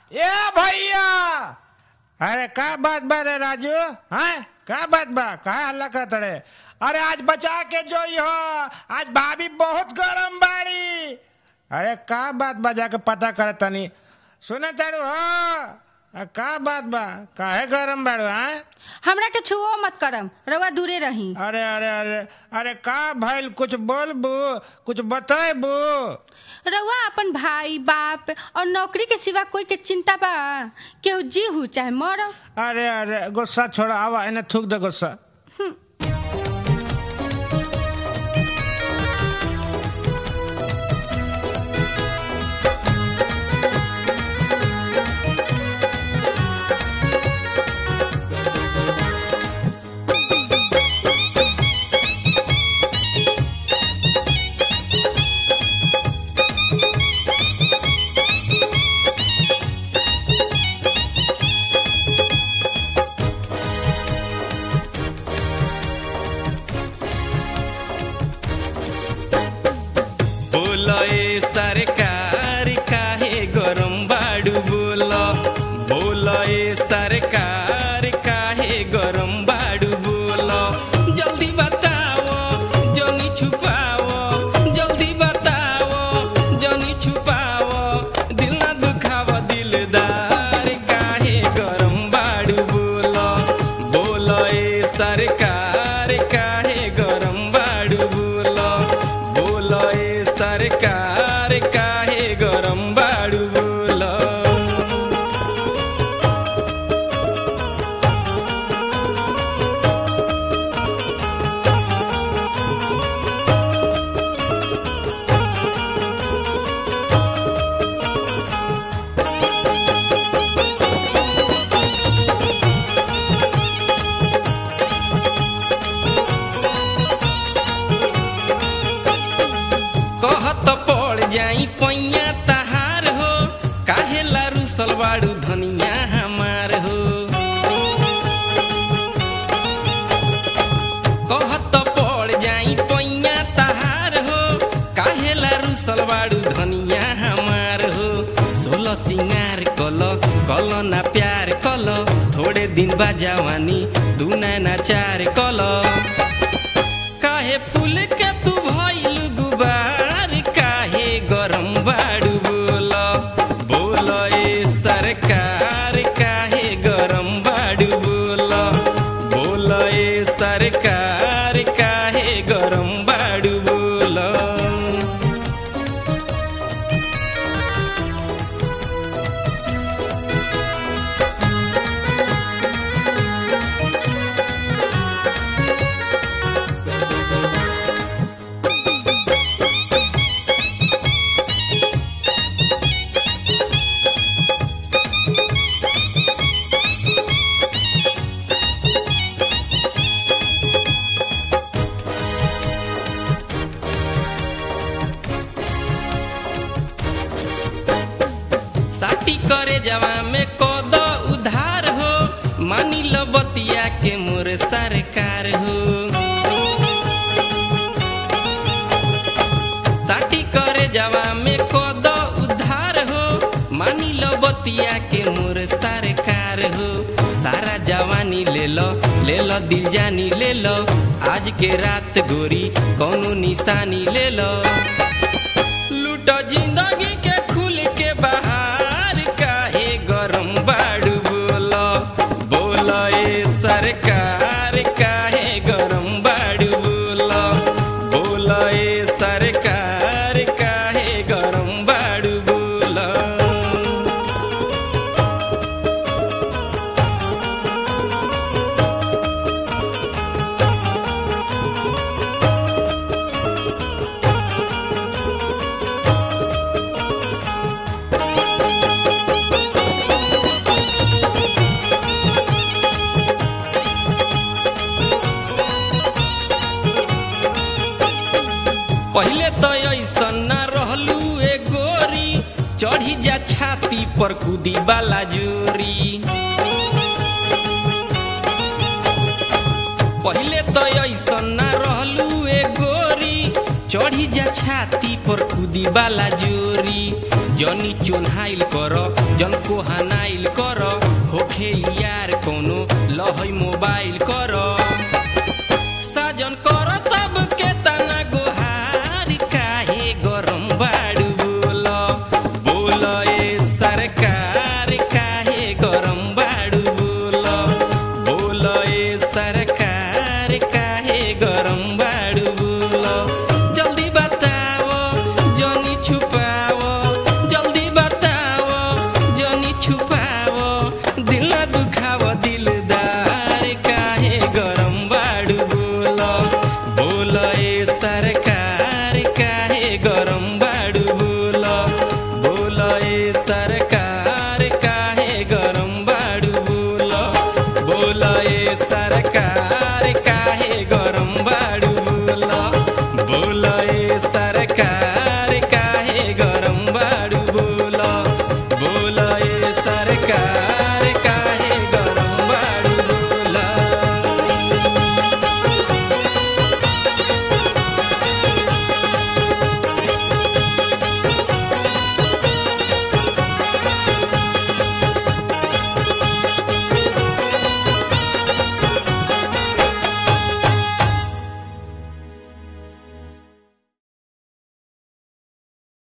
ए भैया अरे का बात बा रे राजू हैं का बात बा का हल्ला करत रे अरे आज बचा के जो हो आज भाभी बहुत गरम बाड़ी अरे का बात बा जाके पता कर तनी सुने तारू हो अ, का बात बा काहे गरम बाड़ू हैं हमरा के छुओ मत करम रउआ दूरे रही अरे अरे अरे अरे का भइल कुछ बोलबू कुछ बतेबू रउआ अपन भाई बाप और नौकरी के सिवा कोई के चिंता बा केहू जी हु चाहे मर अरे अरे गुस्सा छोड़ा आवा इन्हें थूक दे गुस्सा बोलो ए सरकार काहे गरम बाड़ू बोलो बोलो ए सरकार काहे गरम बाड़ू बोलो जल्दी बताओ जनी छुपाओ जल्दी बताओ जनी छुपाओ दिल ना दुखाव दिलदार काहे गरम बाड़ू बोलो बोलो ए सरकार काहे गरम बाड़ू बोलो बोलो ए सरकार काहे गरम बाड़ू बोलो कहत पड़ जाई पैया तहार हो काहे लारू सलवाड़ू धनिया हमार हो कहत पड़ जाई पैया तहार हो काहे लारू सलवाड़ू धनिया हमार हो सोलह सिंगार कल कल ना प्यार कल थोड़े दिन बा जवानी दू ना चार कल काहे फूल के तू भइल गुबार काहे गरम बाड़ू बोल बोल ए सरकार काहे गरम बाड़ू बोल बोल ए सरकार काहे गरम बाड़ू बोल साटी करे जवा में कद उधार हो मानी लो बतिया के मोर सरकार हो साटी करे जवा में कद उधार हो मानी लो बतिया के मोर सरकार हो सारा जवानी ले लो ले लो दिल जानी ले लो आज के रात गोरी कौनो निशानी ले लो लूटो जिंदगी के खुल के बाहर काहे गरम बाड़ू बोलो बोलो ए सरकार काहे गरम बाड़ू बोलो बोलो ए सरकार काहे गरम बाड़ू बोलो पहले तो ऐसा न रहलू ए गोरी चढ़ी जा छाती पर कूदी वाला जोरी पहले तो ऐसा न रहलू ए गोरी चढ़ी जा छाती पर कूदी वाला जोरी जनी चोन्हाइल कर जन को हनाइल कर होखे यार कोनो लहई मोबाइल कर साजन कर सबके तना गोहार काहे गरम बाड़ू बोल बोल ए सरकार काहे गरम बाड़ू बोल बोल ए सरकार काहे गरम बाड़ू बोल जल्दी बताओ जनी छुपाओ जल्दी बताओ जनी छुपाओ दिल ना दुखाओ दिलदार काहे गरम बाड़ू बोल बोल ए सरकार काहे गरम बाड़ू बोल बोल ए सर